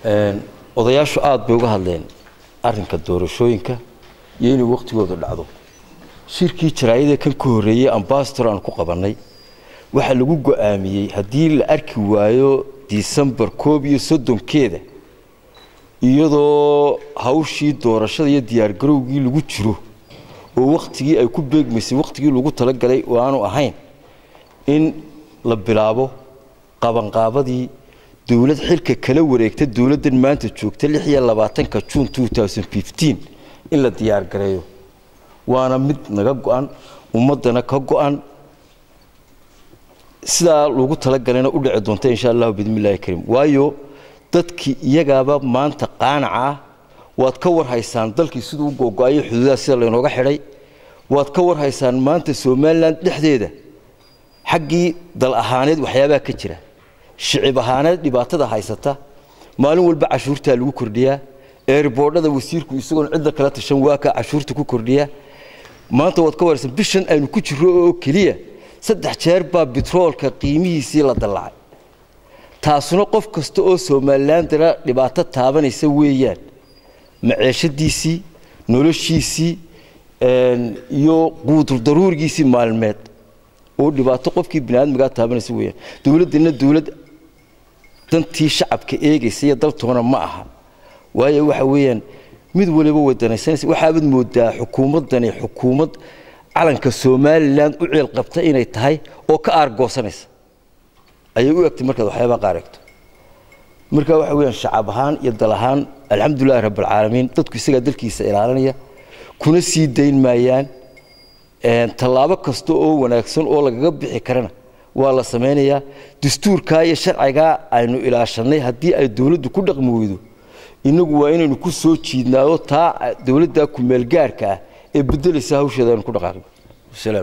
odayaashu aada bay uga hadleen arrinka doorashooyinka iyo inay wakhtigooda dhacdo shirkii jaraayada kan ka horreeyey ambasador aan ku qabannay waxaa lagu go-aamiyey haddii la arki waayo disembar koob iyo soddonkeeda iyadoo hawshii doorashada iyo diyaargarowgii lagu jiro oo wakhtigii ay ku beegmaysay wakhtigii lagu talagalay oo aanu ahayn in la bilaabo qabanqaabadii dowlad xilka kala wareegta dowladdan maanta joogta lix iyo labaatanka juun in la diyaargareeyo waana mid naga go-an ummaddana ka go-an sidaa lagu talagalayna u dhici doonta insha allahu bidmillahi kariim waayo dadkii iyagaaba maanta qaanaca ah waad ka warhaysaan dalkii siduu u googo-ayay xuduudaha sida laynooga xidhay waad ka warhaysaan maanta somalilan dhexdeeda xaggii dal ahaaneed waxyaabaha ka jira shicib ahaaneed dhibaatada haysata maalin walba cashuurtaa lagu kordhiyaa eerboodhada wasiirku isagoon cidda kala tashan waakaa cashuurta ku kordhiya maanta waad ka warhaysaan bishan aynu ku jirro oo keliya saddex jeer baa bitroolka qiimihiisii la dallacay taasuna qof kasta oo somalilandana dhibaato taabanaysa weeyaan maceeshadiisii noloshiisii iyo quudurdaruurigiisii maalmeed oo dhibaato qofkii biniaadmigaa taabanaysa weyaan dowladdana dowlad dantii shacabka eegaysa iyo daltoona ma aha waayo waxa weeyaan mid waliba wadanaysanaysa waxaabaad moodaa xukuumaddani xukuumad calanka somalilan u ceel qabta inay tahay oo ka aargoosanaysa ayay u egtay markaad waxyaabaa qaar egto marka waxa weyaan shacab ahaan iyo dal ahaan alxamdulilahi rabbilcaalamiin dadku isagaa dalkiisa ilaalinaya kuna sii dayn maayaan tallaabo kasta oo wanaagsan oo lagaga bixi karana waa la samaynayaa dastuurkaa iyo sharcigaa aynu ilaashanay haddii ay dowladdu ku dhaqmi weydo inagu waa inaynu ku soo jiidnaayo taa dowladda kumeelgaarka ah ee bedelaysa hawsheeda aynu ku dhaqaaqno